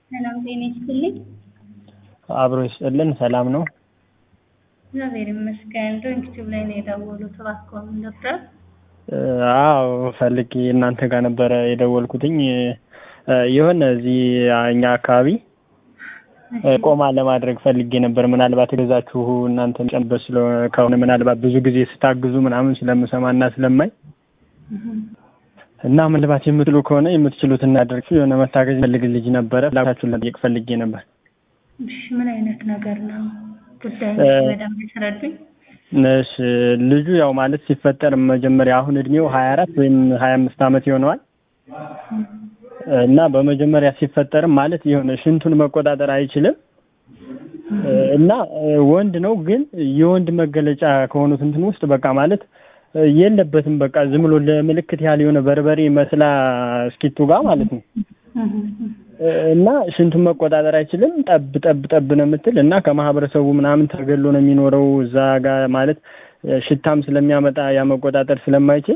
ሰላም ጤና ይስጥልኝ። አብሮ ይስጥልን። ሰላም ነው? እግዚአብሔር ይመስገን። ዩቲዩብ ላይ ነው የደወሉት። እባክዎ ምን ነበር? አዎ ፈልጌ እናንተ ጋር ነበረ የደወልኩትኝ የሆነ እዚህ እኛ አካባቢ ቆማ ለማድረግ ፈልጌ ነበር። ምናልባት ገዛችሁ እናንተ ጨምበት ከሆነ ምናልባት ብዙ ጊዜ ስታግዙ ምናምን ስለምሰማ እና ስለማይ እና ምናልባት የምትሉ ከሆነ የምትችሉት እናደርግ የሆነ መታገዝ ፈልግ ልጅ ነበረ ላታችሁን ለጠየቅ ፈልጌ ነበር። እሺ ምን አይነት ነገር ነው ጉዳይ በደንብ ያስረዱኝ። እሺ ልጁ ያው ማለት ሲፈጠር መጀመሪያ አሁን እድሜው ሀያ አራት ወይም ሀያ አምስት ዓመት ይሆነዋል እና በመጀመሪያ ሲፈጠርም ማለት የሆነ ሽንቱን መቆጣጠር አይችልም እና ወንድ ነው ግን የወንድ መገለጫ ከሆኑት እንትን ውስጥ በቃ ማለት የለበትም በቃ ዝም ብሎ ለምልክት ያህል የሆነ በርበሬ መስላ እስኪቱ ጋር ማለት ነው እና ሽንቱን መቆጣጠር አይችልም። ጠብ ጠብ ጠብ ነው የምትል እና ከማህበረሰቡ ምናምን ተገሎ ነው የሚኖረው እዛ ጋር ማለት ሽታም ስለሚያመጣ ያ መቆጣጠር ስለማይችል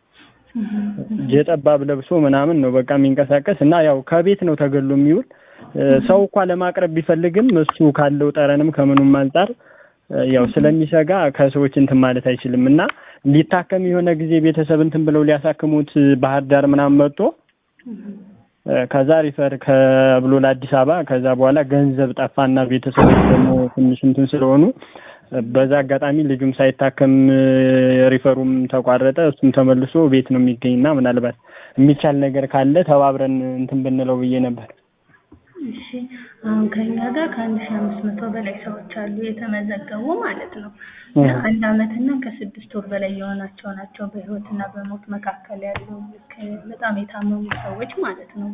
የጠባብ ለብሶ ምናምን ነው በቃ የሚንቀሳቀስ እና ያው ከቤት ነው ተገሎ የሚውል ሰው እንኳ ለማቅረብ ቢፈልግም እሱ ካለው ጠረንም ከምኑም አንጻር ያው ስለሚሰጋ ከሰዎች እንትን ማለት አይችልም እና ሊታከም የሆነ ጊዜ ቤተሰብ እንትን ብለው ሊያሳክሙት ባህር ዳር ምናምን መጥቶ ከዛ ሪፈር ከብሎ ለአዲስ አበባ ከዛ በኋላ ገንዘብ ጠፋና ቤተሰቦች ደግሞ ትንሽ እንትን ስለሆኑ በዛ አጋጣሚ ልጁም ሳይታከም ሪፈሩም ተቋረጠ። እሱም ተመልሶ ቤት ነው የሚገኝና ምናልባት የሚቻል ነገር ካለ ተባብረን እንትን ብንለው ብዬ ነበር። እሺ አሁን ከኛ ጋር ከአንድ ሺህ አምስት መቶ በላይ ሰዎች አሉ የተመዘገቡ ማለት ነው። አንድ አመትና ከስድስት ወር በላይ የሆናቸው ናቸው በህይወትና በሞት መካከል ያሉ በጣም የታመሙ ሰዎች ማለት ነው።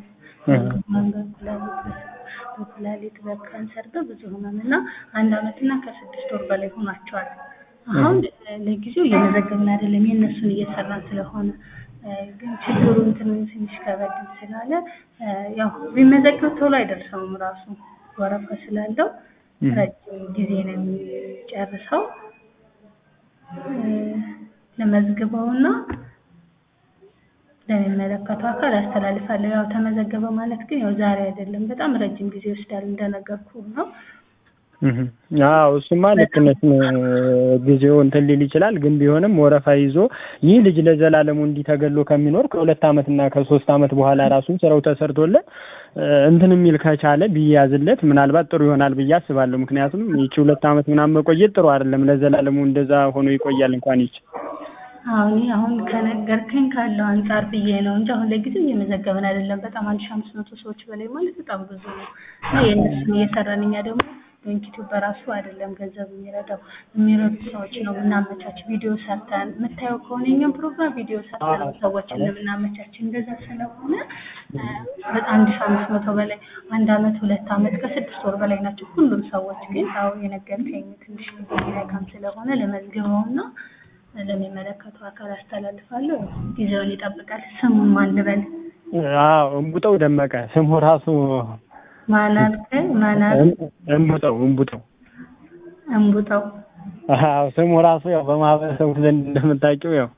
በኩላሊት በካንሰር በብዙ ህመም እና አንድ አመትና ከስድስት ወር በላይ ሆኗቸዋል። አሁን ለጊዜው እየመዘገብን አይደለም የእነሱን እየሰራን ስለሆነ ግን ችግሩ እንትን ትንሽ ከበድ ስላለ ያው ቢመዘገብ ቶሎ አይደርሰውም ራሱ ወረፋ ስላለው ረጅም ጊዜ ነው የሚጨርሰው። ለመዝግበውና ለሚመለከተው አካል አስተላልፋለሁ። ያው ተመዘገበ ማለት ግን ያው ዛሬ አይደለም፣ በጣም ረጅም ጊዜ ይወስዳል እንደነገርኩ ነው። አዎ እሱማ ልክ ነሽ። ጊዜው እንትን ሊል ይችላል፣ ግን ቢሆንም ወረፋ ይዞ ይህ ልጅ ለዘላለሙ እንዲህ ተገሎ ከሚኖር ከሁለት ዓመት እና ከሶስት ዓመት በኋላ ራሱን ስራው ተሰርቶለት እንትን የሚል ከቻለ ቢያዝለት ምናልባት ጥሩ ይሆናል ብዬ አስባለሁ። ምክንያቱም ይቺ ሁለት ዓመት ምናምን መቆየት ጥሩ አይደለም። ለዘላለሙ እንደዛ ሆኖ ይቆያል እንኳን ይች አሁን አሁን ከነገርከኝ ካለው አንጻር ብዬ ነው እንጂ አሁን ለጊዜው እየመዘገብን አይደለም። በጣም አንድ ሺህ አምስት መቶ ሰዎች በላይ ማለት በጣም ብዙ ነው። የእነሱን እየሰራን እኛ ደግሞ ዩቲዩብ በራሱ አይደለም ገንዘብ የሚረዳው የሚረዱ ሰዎች ነው የምናመቻች። ቪዲዮ ሰርተን የምታየው ከሆነ የኛም ፕሮግራም ቪዲዮ ሰርተን ሰዎችን የምናመቻች እንደዛ ስለሆነ በጣም አንድ ሺህ አምስት መቶ በላይ አንድ አመት ሁለት አመት ከስድስት ወር በላይ ናቸው ሁሉም ሰዎች። ግን ያው የነገርከኝ ትንሽ ሚረካም ስለሆነ ለመዝግበውና ለሚመለከተው አካል አስተላልፋለሁ። ጊዜውን ይጠብቃል። ስሙን ማን ልበል? አዎ እምቡጠው ደመቀ ስሙ ራሱ ማን አልከኝ? ማን አል እምቡጠው እምቡጠው እምቡጠው። አዎ ስሙ ራሱ ያው በማህበረሰቡ ዘንድ እንደምታውቂው ያው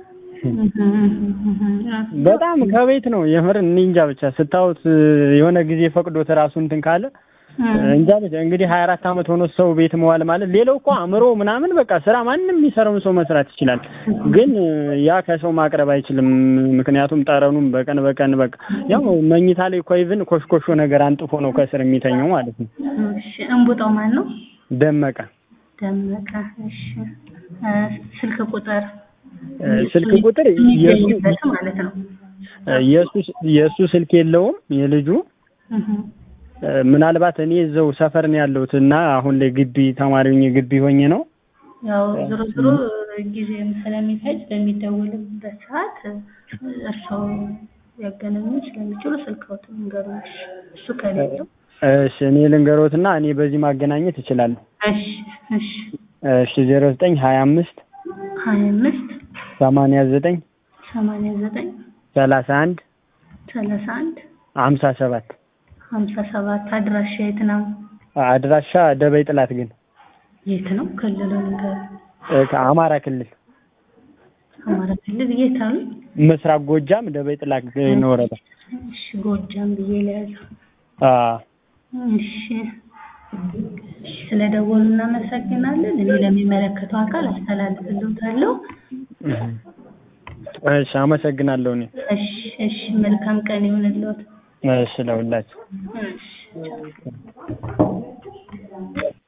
በጣም ከቤት ነው የምር እኔ እንጃ ብቻ ስታዩት የሆነ ጊዜ ፈቅዶት ራሱ እንትን ካለ እንጃ ብቻ እንግዲህ ሀያ አራት አመት ሆኖ ሰው ቤት መዋል ማለት ሌላው እኮ አእምሮ ምናምን በቃ ስራ ማንም የሚሰራውን ሰው መስራት ይችላል። ግን ያ ከሰው ማቅረብ አይችልም። ምክንያቱም ጠረኑም በቀን በቀን በቃ ያው መኝታ ላይ እኮ ኢቭን ኮሽኮሾ ነገር አንጥፎ ነው ከስር የሚተኘው ማለት ነው። እሺ እንቡጣው ማን ነው? ደመቀ ደመቀ። እሺ ስልክ ቁጥር ስልክ ቁጥር የሚገኝበት ማለት ነው። የእሱ የእሱ ስልክ የለውም የልጁ ምናልባት እኔ እዛው ሰፈር ነው ያለሁት እና አሁን ላይ ግቢ ተማሪ ሆኜ ግቢ ሆኜ ነው። ያው ዞሮ ዞሮ ጊዜም ስለሚፈጅ በሚደወልበት ሰዓት እርስዎ ያገናኙ ስለሚችሉ ስልክዎትን ንገሩኝ። እሱ ከሌለው እሺ እኔ ልንገሮትና እኔ በዚህ ማገናኘት እችላለሁ። እሺ እሺ እሺ ዜሮ ዘጠኝ ሀያ አምስት ሀያ አምስት ሰማንያ ዘጠኝ ሰማንያ ዘጠኝ ሰላሳ አንድ ሰላሳ አንድ ሀምሳ ሰባት ሀምሳ ሰባት አድራሻ የት ነው? አድራሻ ደበይ ጥላት ግን የት ነው? ክልሉ ንገር። ከአማራ ክልል አማራ ክልል የት አሉ? ምስራቅ ጎጃም ደበይ ጥላት ነው ወረዳ። እሺ ጎጃም ብዬ ለያዘው። አዎ እሺ እሺ፣ ስለደወሉ እናመሰግናለን። እኔ ለሚመለከተው አካል አስተላልፍልዎታለሁ። እሺ አመሰግናለሁ እኔ እሺ እሺ፣ መልካም ቀን ይሁንልዎት። እሺ ለሁላችሁ እሺ ቻው።